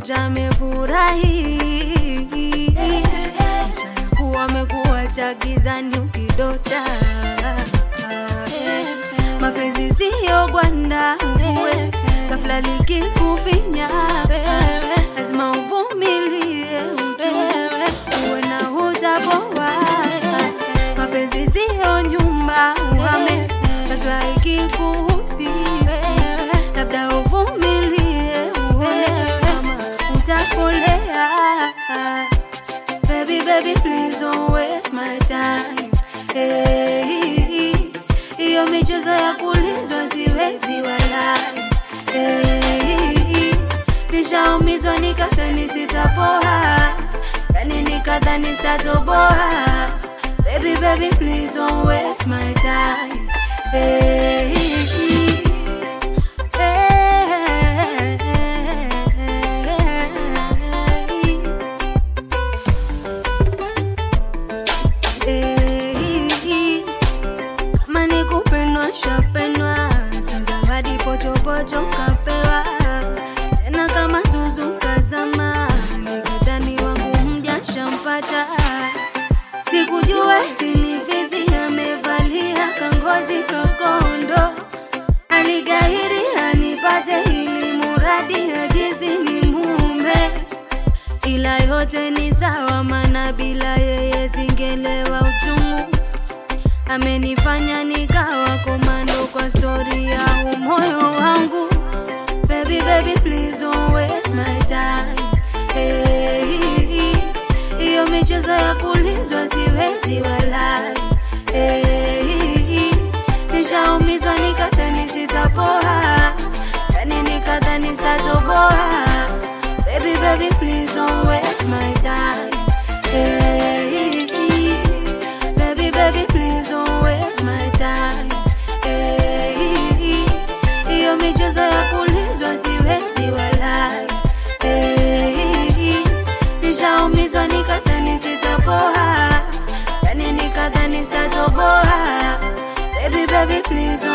wote amefurahi licha ya kuwa amekuacha gizani ukidota mapenzi siyo gwanda uwe ghafla likikufinya lazima uvumilie ujue uwe na utapoa mapenzi siyo nyumba uhame ghafla ikikuudhi labda uvumilie uone kama utakolea Baby, baby, please don't waste my time. Hey, hiyo michezo ya kulizwa siwezi walai. Hey, nishaumizwa nikadhani sitapoa, yani nikadhani sitatoboa. Baby, baby, please don't waste my time. Hey, hey. Hey, kama ni kupendwa shapendwa, zawadi pochopocho kapewa, tena kama zuzu kazama, nikidhani wangu mja shampata, sikujua eti ni vizi amevalia kangozi kakondo, aligahiri anipate ili muradi ajizi ni mume ila yote ni sawa, mana bila yeye singelewa uchungu. Amenifanya nikawa komando kwa stori ya umoyo wangu. Baby, baby, please don't waste my time. Hey, hiyo michezo ya kulizwa siwezi walai. Hey, nishaumizwa nikadhani sitapoa, yani nikadhani sitatoboa. Baby, baby, please don't waste my time. Hey, baby, baby, please don't waste my time. Hey, hiyo michezo ya kulizwa siwezi walai. Hey, nishaumizwa nikadhani sitapoa, yani nikadhani sitatoboa. Baby, baby, please